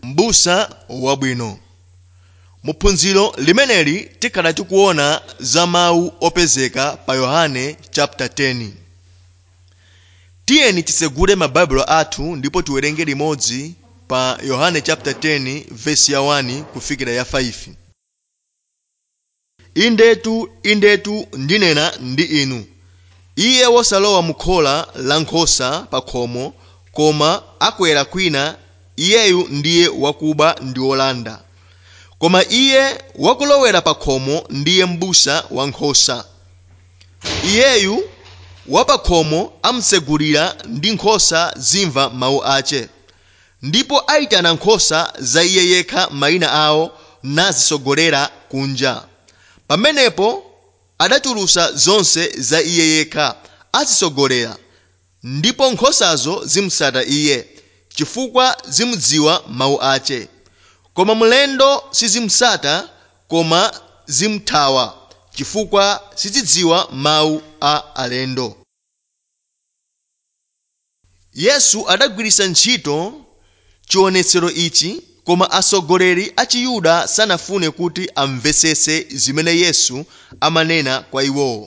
m'busa wabwino muphunziro limeneli tikhala tikuona za mawu opezeka pa yohane chapter 10 tiyeni tisegule mabaibulo athu ndipo tiwerenge limodzi pa yohane chapter 10 vesi ya 1 kufikira ya 5 indetu indetu ndinena ndi inu iye wosalowa mu khola la nkhosa pa khomo koma akwera kwina iyeyu ndiye wakuba ndi wolanda koma iye wakulowera pa khomo ndiye m'busa wankhosa iyeyu wapakhomo amsegulira ndi nkhosa zimva mawu ace ndipo ayitana nkhosa za iye yekha mayina awo nazisogolera kunja pamenepo adatulutsa zonse za iye yekha azisogolera ndipo nkhosazo zimusata iye chifukwa zimudziwa mawu ace koma mlendo sizimusata koma zimuthawa chifukwa sizidziwa mawu a alendo yesu adagwiritsa ntchito chionetsero ichi koma atsogoleri a chiyuda sanafune kuti amvetsetse zimene yesu amanena kwa iwowo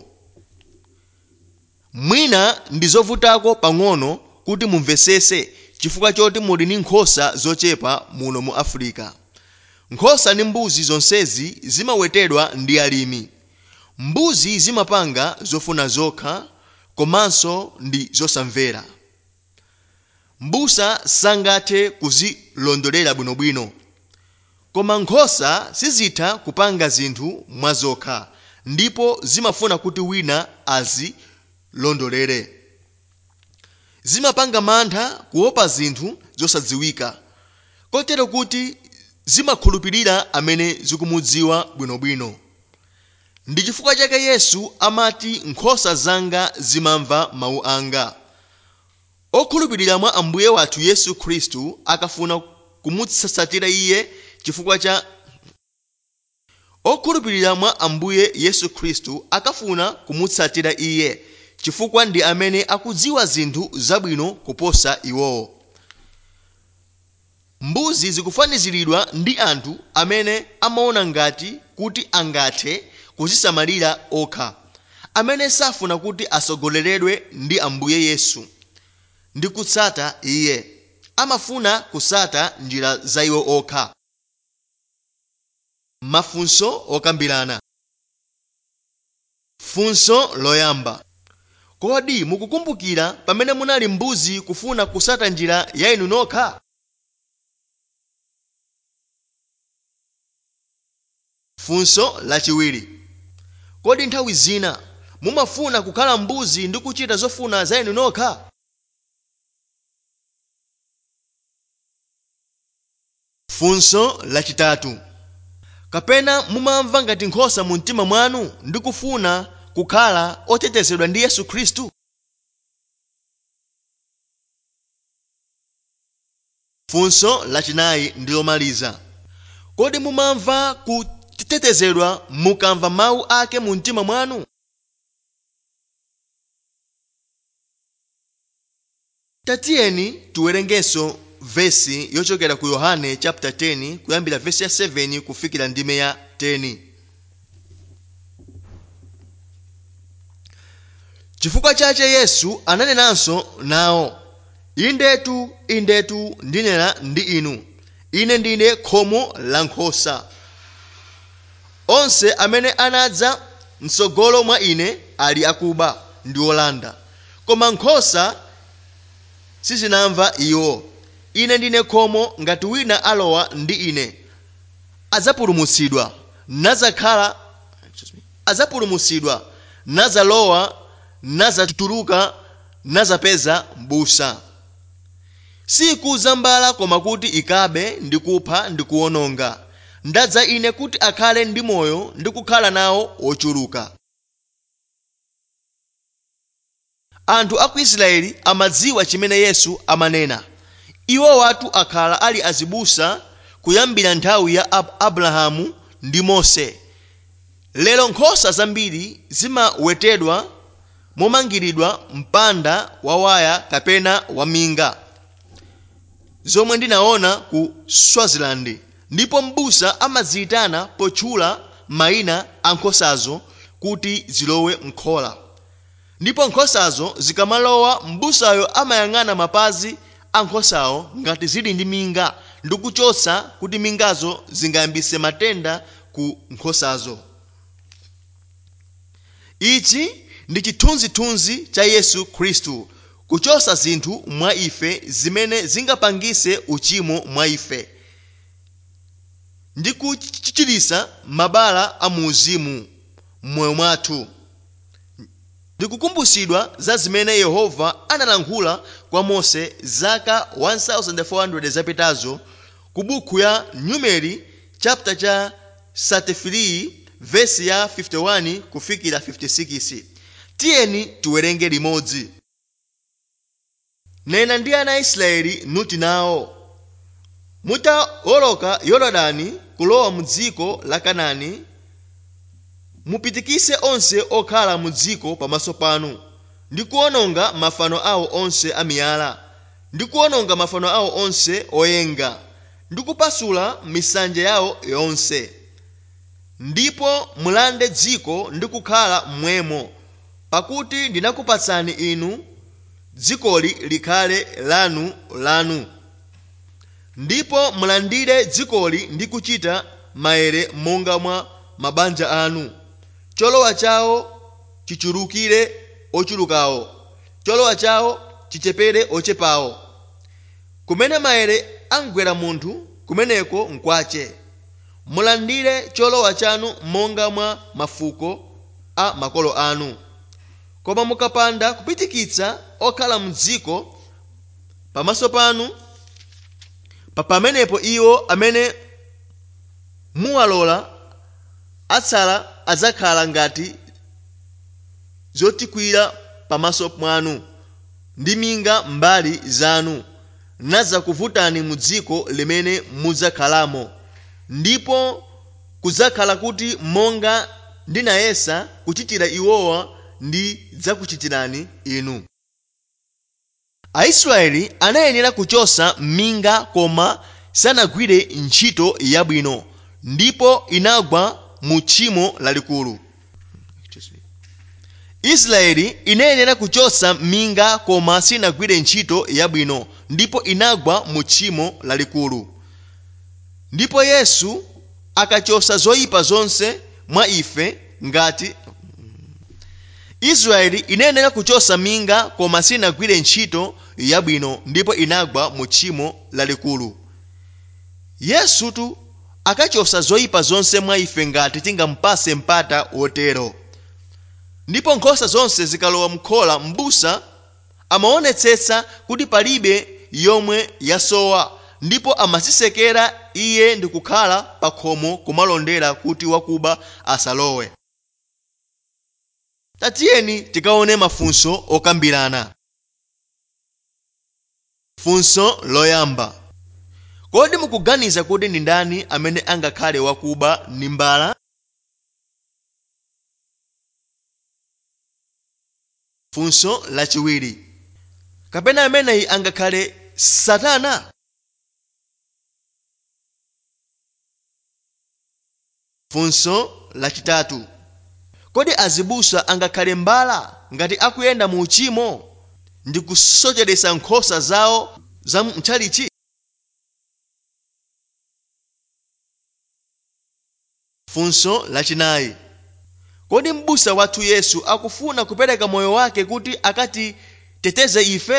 mwina ndi zovutako pang'ono kuti mumvetsetse chifukwa choti muli ndi nkhosa zochepa muno mu afirika nkhosa ndi mbuzi zonsezi zimawetedwa ndi alimi mbuzi zimapanga zofuna zokha komanso ndi zosamvera mbusa sangathe kuzilondolera bwinobwino koma nkhosa sizitha kupanga zinthu mwazokha ndipo zimafuna kuti wina azilondolere zimapanga mantha kuopa zinthu zosadziwika kotero kuti zimakhulupirira amene zikumudziwa bwinobwino ndi chifukwa chake yesu amati nkhosa zanga zimamva mawu anga okhulupirira mwa ambuye wathu yesu khristu akafuna kumutsatira iye chifukwa cha okhulupirira mwa ambuye yesu khristu akafuna kumutsatira iye chifukwa ndi amene akudziwa zinthu zabwino kuposa iwowo mbuzi zikufaniziridwa ndi anthu amene amaona ngati kuti angathe kuzisamalira okha amene safuna kuti asogoleredwe ndi ambuye yesu ndi kutsata iye amafuna kusata njira za iwo okha mafunso okambirana funso loyamba kodi mukukumbukira pamene munali mbuzi kufuna kusata njira ya inu nokha funso lachiwiri kodi nthawi zina mumafuna kukhala mbuzi ndi kuchita zofuna za inu nokha funso lachitatu kapena mumamva ngati nkhosa mu mtima mwanu ndi kufuna kukhala otetezedwa ndi yesu khristu funso lachinayi ndi lomaliza kodi mumamva kutetezedwa mukamva mawu ake mu mtima mwanu tatiyeni tiwerengenso vesi yochokera ku yohane chapter 10 kuyambira vesi ya 7 kufikira ndime ya 10 chifukwa chache yesu ananenanso nawo indetu indetu ndinena ndi inu ine ndine khomo la nkhosa onse amene anadza mtsogolo mwa ine ali akuba ndi olanda koma nkhosa sizinamva iwo ine ndine khomo ngati wina alowa ndi ine adzapulumutsidwa nazakhala adzapulumutsidwa nazalowa nazatuluka nazapeza m'busa sikuza mbala koma kuti ikabe ndi kupha ndi kuwononga ndadza ine kuti akhale ndi moyo ndi kukhala nawo ochuluka anthu a ku israeli amadziwa chimene yesu amanena iwo watu akhala ali azibusa kuyambira nthawi ya Ab abrahamu ndi mose lero nkhosa zambiri zimawetedwa momangiridwa mpanda wa waya kapena waminga zomwe ndinaona ku swaziland ndipo m'busa amaziyitana potchula mayina a nkhosazo kuti zilowe m'khola ndipo nkhosazo zikamalowa m'busayo amayang'ana mapazi a nkhosawo ngati zili ndi minga ndi kuchotsa kuti mingazo zingayambitse matenda ku nkhosazo ichi ndi chithunzithunzi cha yesu khristu kuchotsa zinthu mwa ife zimene zingapangitse uchimo mwa ife ndi kuchiritsa mabala a muuzimu m'moyo mwathu ndikukumbutsidwa za zimene yehova analankhula kwa mose zaka 1400 zapitazo ku buku ya numeri chapter cha 33 vesi ya 51 kufikira 56 tiyeni tiwerenge limodzi nena ndi ana a israeli nuti nawo mutawoloka yorodani kulowa mu dziko la kanaani mupitikitse onse okhala mu dziko pamaso panu ndi kuwononga mafano awo onse amiyala ndi kuwononga mafano awo onse oyenga ndi kupasula misanje yawo yonse ndipo mulande dziko ndi kukhala mmwemo pakuti ndinakupatsani inu dzikoli likhale lanu lanu ndipo mulandire dzikoli ndi kuchita maere monga mwa mabanja anu cholowa chawo chichulukire ochulukawo cholowa chawo chichepere ochepawo kumene maere angwera munthu kumeneko nkwache mulandire cholowa chanu monga mwa mafuko a makolo anu koma mukapanda kupitikitsa okhala mdziko pamaso panu pa pamenepo iwo amene muwalola atsala adzakhala ngati zotikwira pamaso mwanu ndi minga mbali zanu nadzakuvutani mu dziko limene mudzakhalamo ndipo kudzakhala kuti monga ndinayesa kuchitira iwowa ndidzakuchitirani inu aisraeli anayenera kuchotsa minga koma sanagwire ntchito yabwino ndipo inagwa mu tchimo lalikulu israeli inayenera kuchotsa minga koma sinagwire ntchito yabwino ndipo inagwa mu tchimo lalikulu ndipo yesu akachotsa zoyipa zonse mwa ife ngati israeli inayenera kuchotsa minga koma sinagwire ntchito yabwino ndipo inagwa mu tchimo lalikulu yesutu akachotsa zoyipa zonse mwa ife ngati tingampase mpata wotero ndipo nkhosa zonse zikalowa m'khola m'busa amaonetsetsa kuti palibe yomwe yasowa ndipo amazisekera iye ndi kukhala pa khomo kumalondera kuti wakuba asalowe tatiyeni tikaone mafunso okambirana funso loyamba kodi mukuganiza kuti ndi ndani amene angakhale wakuba ndi mbala funso lachiwiri kapena ameneyi angakhale satana funso lachitatu kodi azibusa angakhale mbala ngati akuyenda mu uchimo ndi kusocheretsa nkhosa zawo za mtchalichi funso lachinayi kodi m'busa wathu yesu akufuna kupereka moyo wake kuti akatiteteze ife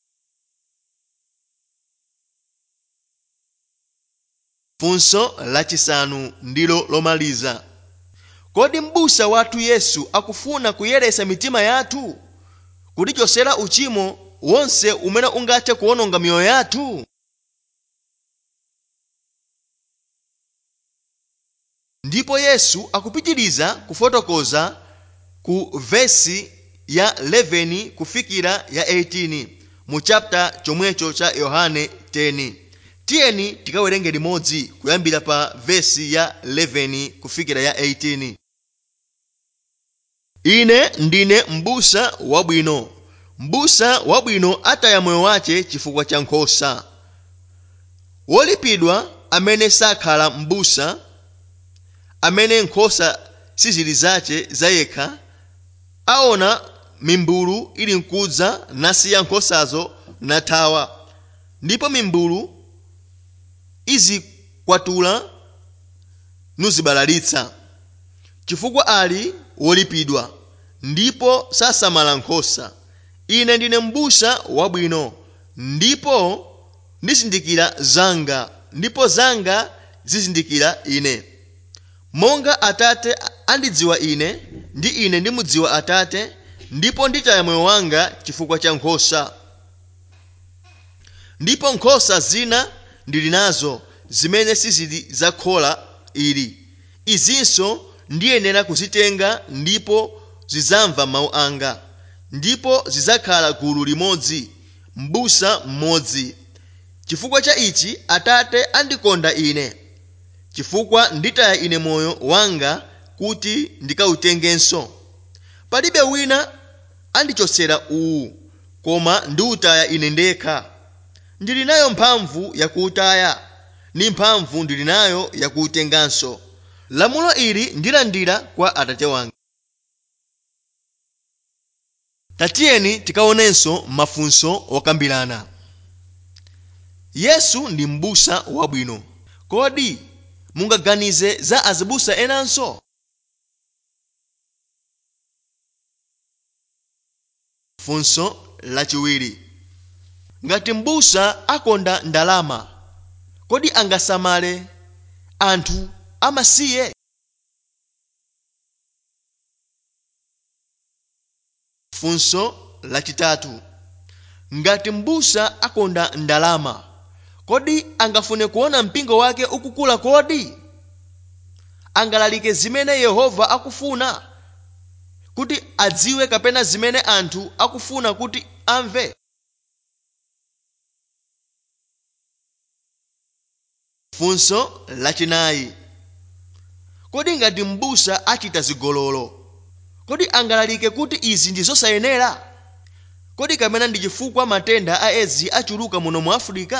funso lachisanu ndilo lomaliza kodi m'busa wathu yesu akufuna kuyeretsa mitima yathu kutichotsera uchimo wonse umene ungathe kuwononga miyoyo yathu ndipo yesu akupitiriza kufotokoza ku vesi ya 11 kufikira ya 18 mu chapter chomwecho cha yohane 10 tiyeni tikawerenge limodzi kuyambira pa vesi ya 11 kufikira ya 18 ine ndine m'busa wabwino m'busa wabwino ataya moyo wace chifukwa cha nkhosa wolipidwa amene sakhala m'busa amene nkhosa sizili zace zayekha aona mimbulu ili mkudza nasiya nkhosazo nathawa ndipo mimbulu izikwatula nuzibalalitsa chifukwa ali wolipidwa ndipo sasamala nkhosa ine ndine m'busa wabwino ndipo ndizindikira zanga ndipo zanga zizindikira ine monga atate andidziwa ine ndi ine ndimudziwa atate ndipo nditaya moyo wanga chifukwa cha nkhosa ndipo nkhosa zina ndili nazo zimene sizili za khola ili izinso ndiyenera kuzitenga ndipo zidzamva mawu anga ndipo zidzakhala gulu limodzi m'busa mmodzi chifukwa cha ichi atate andikonda ine chifukwa nditaya ine moyo wanga kuti ndikawutengenso palibe wina andichotsera uwu koma ndiwutaya ine ndekha ndili nayo mphamvu yakuwutaya ndi mphamvu ndili nayo yakuwutenganso lamulo ili ndilandira kwa atate wanga tatiyeni tikaonenso mafunso okambirana yesu ndi m'busa wabwino kodi mungaganize za azibusa enanso funso lachiwiri ngati m'busa akonda ndalama kodi angasamale anthu amasiye funso lachitatu ngati m'busa akonda ndalama kodi angafune kuona mpingo wake ukukula kodi angalalike zimene yehova akufuna kuti adziwe kapena zimene anthu akufuna kuti amve funso lachinayi kodi ngati m'busa achita zigololo kodi angalalike kuti izi ndi zosayenera kodi kapena ndi chifukwa matenda a edzi achuluka muno mu afirika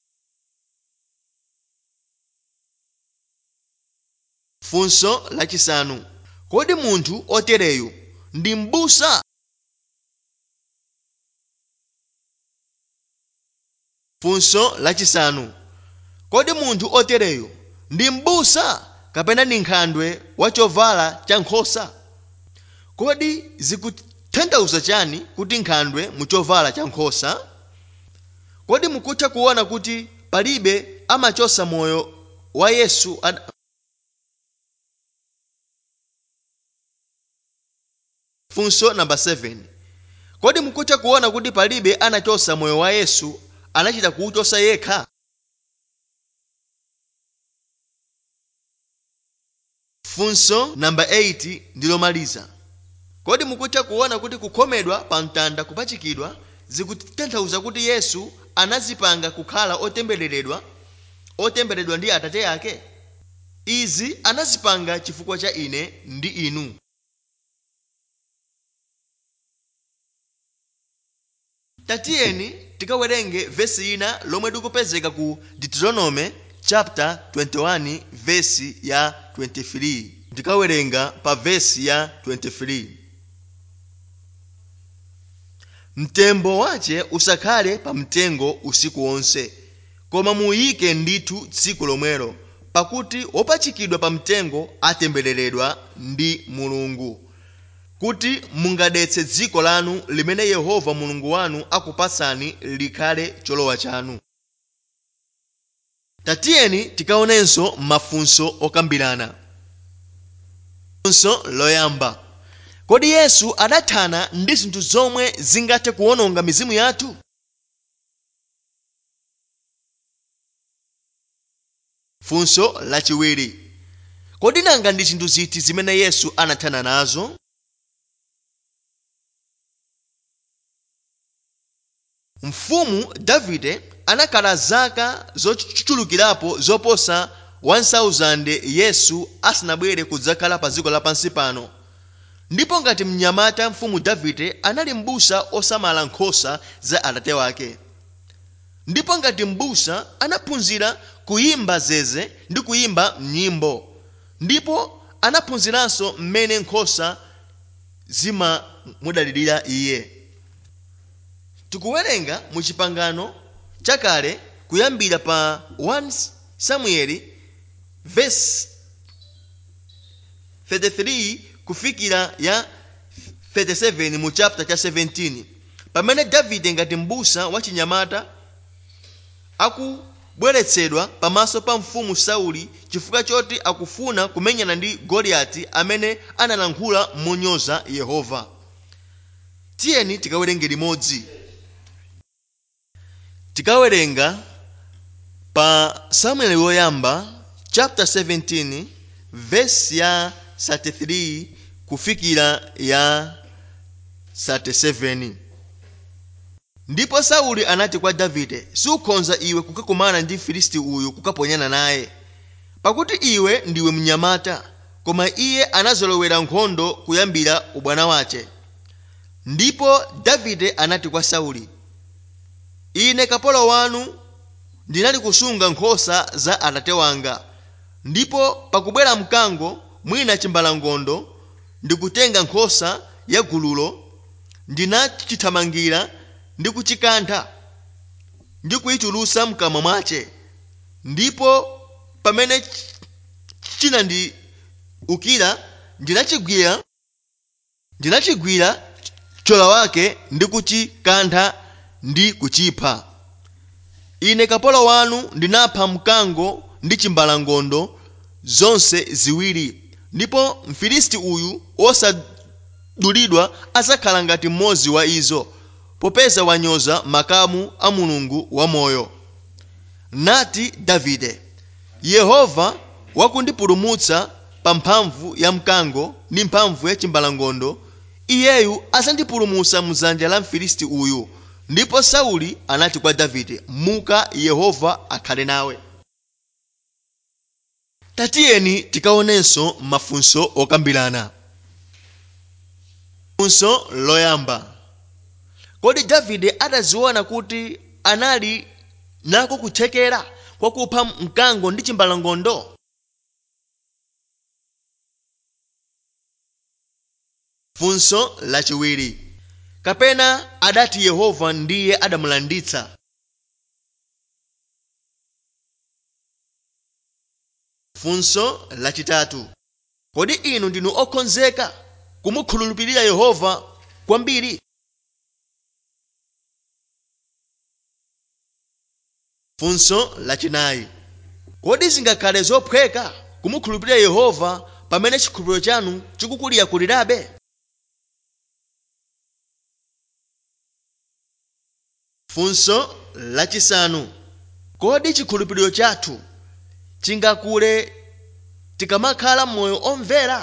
funso lachisanu kodi munthu otereyu ndi m'busa funso lachisanu kodi munthu otereyu ndi m'busa kapena ndi nkhandwe wa chovala cha nkhosa kodi zikutanthauza chani kuti nkhandwe mu chovala cha nkhosa kodi mukutha kuona kuti palibe amachosa moyo wa yesu ad... funso namba 7 kodi mukutha kuona kuti palibe anachosa moyo wa yesu anachita kuwuchosa yekha funso namba 8 ndilomaliza kodi mukutha kuona kuti kukhomedwa pa mtanda kupachikidwa zikutanthauza kuti yesu anazipanga kukhala otembereredwa otembereredwa ndi atate ake izi anazipanga chifukwa cha ine ndi inu tatiyeni tikawerenge vesi ina lomwe likupezeka ku deuteronome chapter 21 vesi ya 23 tikawerenga pa vesi ya 23 mtembo wace usakhale pa mtengo usiku wonse koma muyike ndithu tsiku lomwelo pakuti wopachikidwa pa mtengo atembereredwa ndi mulungu kuti mungadetse dziko lanu limene yehova mulungu wanu akupatsani likhale cholowa chanu tatiyeni tikaonenso mafunso okambirana funso loyamba kodi yesu adathana ndi zinthu zomwe zingathe kuwononga mizimu yathu funso lachiwiri kodi nanga ndi zinthu ziti zimene yesu anathana nazo mfumu davide anakhala zaka zochulukirapo zoposa 1000 yesu asanabwere kudzakhala pa dziko lapansi pano ndipo ngati mnyamata mfumu davide anali m'busa osamala nkhosa za atate wake ndipo ngati m'busa anaphunzira kuyimba zeze ndi kuyimba nyimbo ndipo anaphunziranso mmene nkhosa zimamudalirira iye tikuwerenga mu chipangano chakale kuyambira pa 1 samueli verse 33 kufikira ya 37 mu chapter cha 17 pamene davide ngati m'busa wachinyamata akubweretsedwa pamaso pa mfumu sauli chifukwa choti akufuna kumenyana ndi goliyati amene analankhula monyoza yehova tiyeni tikawerenge limodzi tikawerenga pa samueli woyamba chapter 17 verse ya 33 kufikira ya 37 ndipo sauli anati kwa davide sukhonza iwe kukakumana ndi mfilisti uyu kukaponyana naye pakuti iwe ndiwe mnyamata koma iye anazolowera nkhondo kuyambira ubwana wace ndipo davide anati kwa sauli ine kapolo wanu ndinali kusunga nkhosa za atate wanga ndipo pakubwera mkango mwina chimbalangondo ndikutenga nkhosa ya gululo ndinachithamangira ndi kuchikantha ndi kuyichulusa mkamwa mwace ndipo pamene chinandiukira ndinachigwira ndinachigwira chola wake ndi kuchikantha ndi kuchipha ine kapolo wanu ndinapha mkango ndi chimbalangondo zonse ziwiri ndipo mfilisti uyu osadulidwa adzakhala ngati mmodzi wa izo popeza wanyoza makamu a mulungu wamoyo nati davide yehova wakundipulumutsa pa mphamvu ya mkango ndi mphamvu ya chimbalangondo iyeyu adzandipulumutsa mdzanja la mfilisti uyu ndipo sauli anati kwa davide muka yehova akhale nawe tatiyeni tikaonenso mafunso okambirana funso loyamba kodi davide adaziona kuti anali nako kuthekera kwa kupha mkango ndi chimbalangondo funso lachiwiri kapena adati yehova ndiye adamulanditsa funso lachitatu kodi inu ndinu okonzeka kumukhulupirira yehova kwambiri funso lachinayi kodi zingakhale zophweka kumukhulupirira yehova pamene chikhulupiriro chanu chikukulirakulirabe funso lachisanu kodi chikhulupiriro chathu chingakule tikamakhala moyo omvera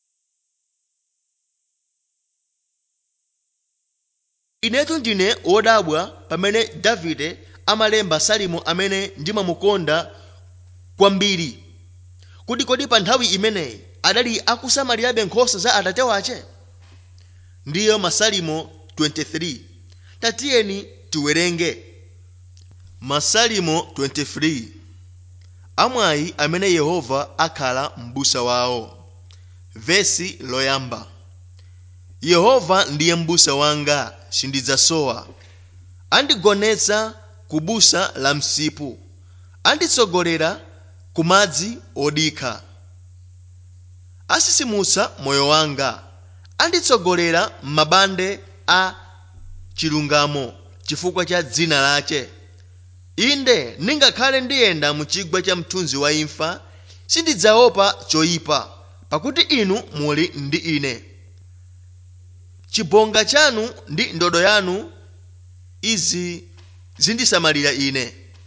inetu ndine wodabwa pamene davide amalemba salimo amene ndimamukonda kwambiri kuti kodi pa nthawi imeneyi adali akusamalirabe nkhosa za atate wace ndiyo masalimo 23 tatiyeni tiwerenge masalimo 23 amwayi amene yehova akhala m'busa wawo vesi loyamba yehova ndiye m'busa wanga sindidzasowa andigonetsa ku busa la msipu anditsogolera ku madzi odikha asisimutsa moyo wanga anditsogolera m'mabande a chilungamo chifukwa cha dzina lache inde ningakhale ndiyenda mu chigwa cha mthunzi wa imfa sindidzaopa choyipa pakuti inu muli ndi ine chibonga chanu ndi ndodo yanu izi zindisamalira ine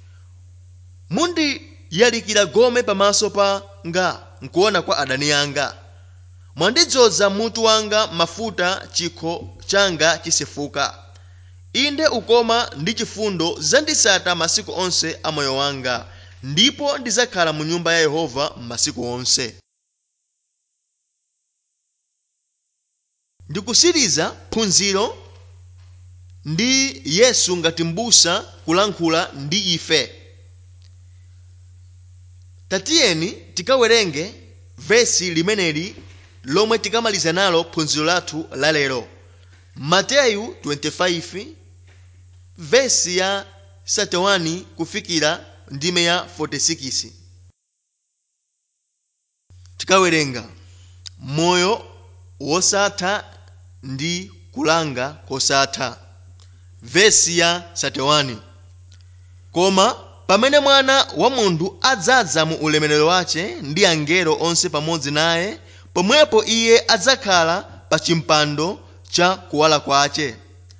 mundiyalikira gome pamaso panga nkuona kwa adani anga mwandidzoza mutu wanga mafuta chikho changa chisefuka inde ukoma ndi chifundo zandisata masiku onse a moyo wanga ndipo ndidzakhala mu nyumba ya yehova masiku onse ndikusiriza phunziro ndi yesu ngati m'busa kulankhula ndi ife tatiyeni tikawerenge vesi limeneli lomwe tikamaliza nalo phunziro lathu lalero mateyu 25 vesi ya 31 kufikira ndime ya 46 tikawerenga moyo wosatha ndi kulanga kosatha vesi ya 31 koma pamene mwana wa munthu adzadza mu ulemerero wace ndi angelo onse pamodzi naye pomwepo iye adzakhala pa chimpando cha kuwala kwace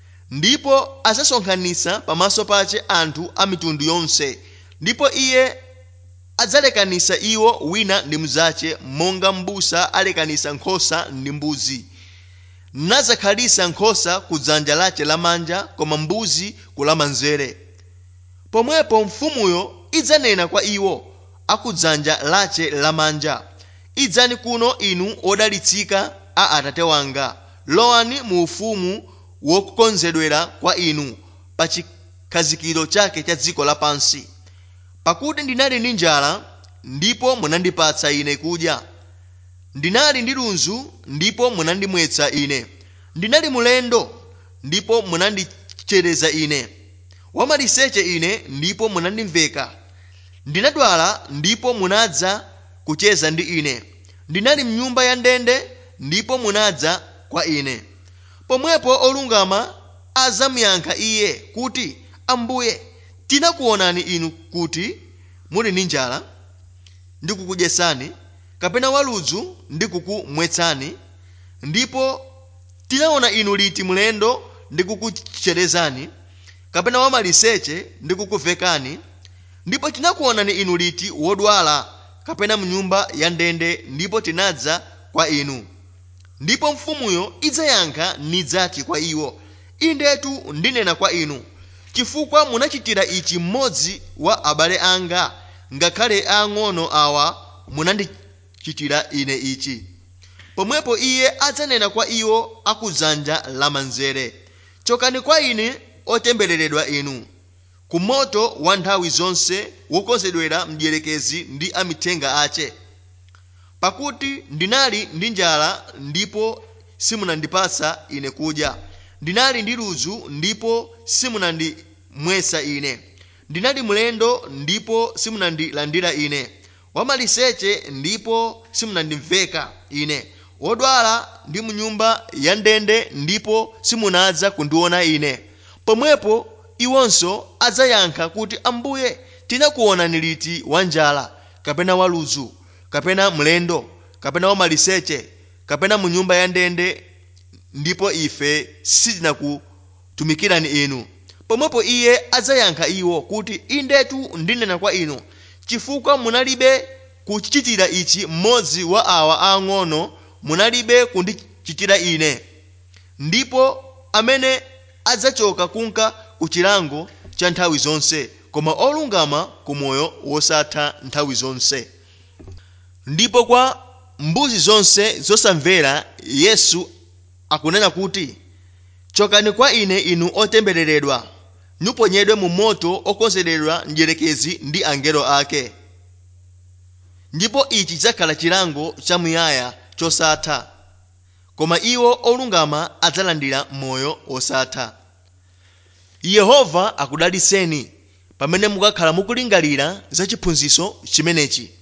ndipo adzasonkhanitsa pamaso pace anthu a mitundu yonse ndipo iye adzalekanitsa iwo wina ndi mnzace monga m'busa alekanitsa nkhosa ndi mbuzi nadzakhalitsa nkhosa ku dzanja lace lamanja koma mbuzi ku lamanzere pomwepo mfumuyo idzanena kwa iwo akudzanja lace lamanja idzani kuno inu odalitsika a atate wanga lowani mu ufumu wokonzedwera kwa inu pa chikhazikiro chake cha dziko lapansi pakuti ndinali ndi njala ndipo munandipatsa ine kudya ndinali ndi ludzu ndipo munandimwetsa ine ndinali mulendo ndipo munandichereza ine wamaliseche ine ndipo munandimveka ndinadwala ndipo munadza kucheza ndi ine ndinali mnyumba ya ndende ndipo munadza kwa ine pomwepo olungama adzamuyankha iye kuti ambuye tinakuonani inu kuti muli ndi njala ndikukudyetsani kapena waludzu ndikukumwetsani ndipo tinaona inu liti mlendo ndikukucherezani kapena wamaliseche ndikukuvekani ndipo tinakuonani inu liti wodwala kapena mnyumba ya ndende ndipo tinadza kwa inu ndipo mfumuyo idzayankha nidzati kwa iwo indetu ndinena kwa inu chifukwa munachitira ichi mmodzi wa abale anga ngakhale ang'ono awa munandichitira ine ichi pomwepo iye adzanena kwa iwo akudzanja lamanzere chokani kwa ine otembereredwa inu ku moto wa nthawi zonse wokonzedwera mdierekezi ndi amithenga ace pakuti ndinali ndi njala ndipo simunandipatsa ine kudya ndinali ndi ludzu ndipo simunandimwetsa ine ndinali mlendo ndipo simunandilandira ine wamaliseche ndipo simunandimveka ine wodwala ndi mnyumba ya ndende ndipo simunadza kundiona ine pomwepo iwonso adzayankha kuti ambuye tinakuonani liti wanjala kapena waludzu kapena mlendo kapena wamaliseche kapena mu nyumba ya ndende ndipo ife sitinakutumikirani inu pomwepo iye adzayankha iwo kuti indetu ndinena kwa inu chifukwa munalibe kuchitira ichi mmodzi wa awa ang'ono munalibe kundichitira ine ndipo amene adzachoka kunka ku chilango cha nthawi zonse koma olungama ku moyo wosatha nthawi zonse ndipo kwa mbuzi zonse zosamvera yesu akunena kuti chokani kwa ine inu otembereredwa muponyedwe mu moto okonzedwerera mdierekezi ndi angelo ake ndipo ichi chidzakhala chilango chamuyaya chosatha koma iwo olungama adzalandira moyo wosatha yehova akudalitseni pamene mukakhala mukulingalira za chiphunzitso chimenechi